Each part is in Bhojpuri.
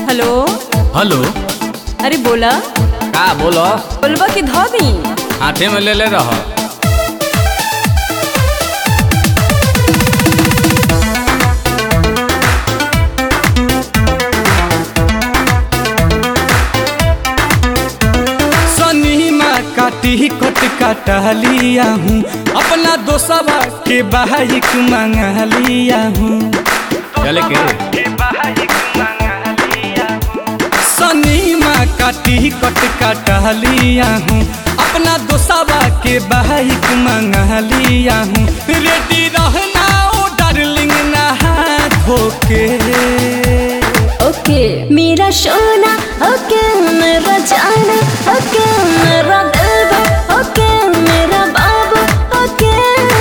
हेलो हेलो अरे बोला का बोलो बोलबा की धो दी हाथे में ले ले रह सनीमा काटी कट काटा लिया हूँ अपना दोस्तवा के बाइक मंगा लिया हूँ चले के सनीमा काटी कट काटा लिया हूँ अपना दोस्तवा के बाइक मंगा लिया हूँ रेडी रहना ओ डार्लिंग नहा धोके ओके मेरा सोना ओके मेरा जाना ओके मेरा दिलवा ओके मेरा बाबू ओके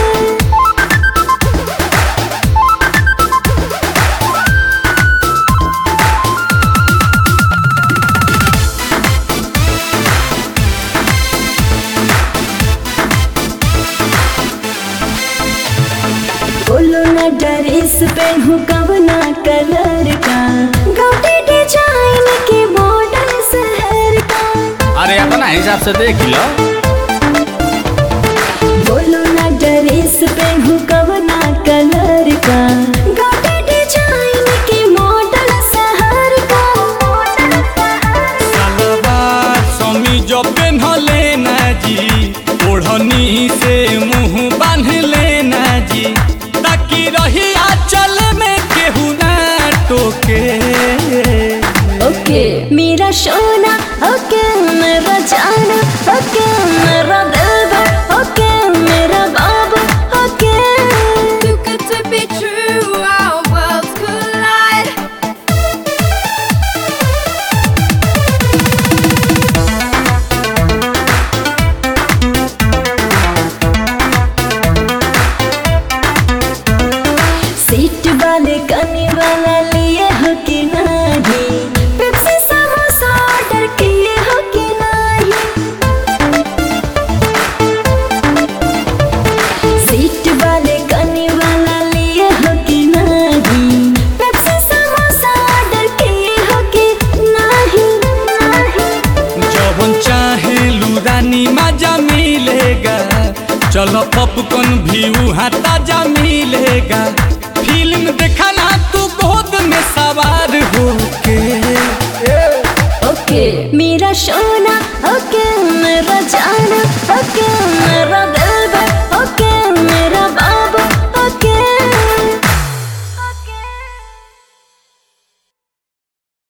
बोलो ना ड्रेस पहनू कवना कलर का गाउटी डिजाइन के मॉडल शहर का अरे अपना हिसाब से देख लो बोलो ना ड्रेस पहनू कवना कलर का गाउटी डिजाइन के मॉडल शहर का सलवार समीज पेन्हले ना जी ओढ़नी से मुंह बांध लेना जी ताकि रही आंचल में केहू ना टोके ओके मेरा सोना ओके मेरा जाना ओके मेरा दिलवा ओके मेरा बाबू okay Too good to be true, our worlds collide. Seat वाले कने वाला लिए हो कि नहीं पेप्सी समोसा ऑर्डर किए हो कि नहीं सीट वाले कने वाला लिए हो कि नहीं पेप्सी समोसा ऑर्डर किए हो कि नहीं नहीं जवन चाहे लुरानी मजा मिलेगा चलो पॉपकॉर्न भी वहाँ ताजा मिलेगा फिल्म देखना तू गोद में सवार होके ओके मेरा सोना ओके मेरा जाना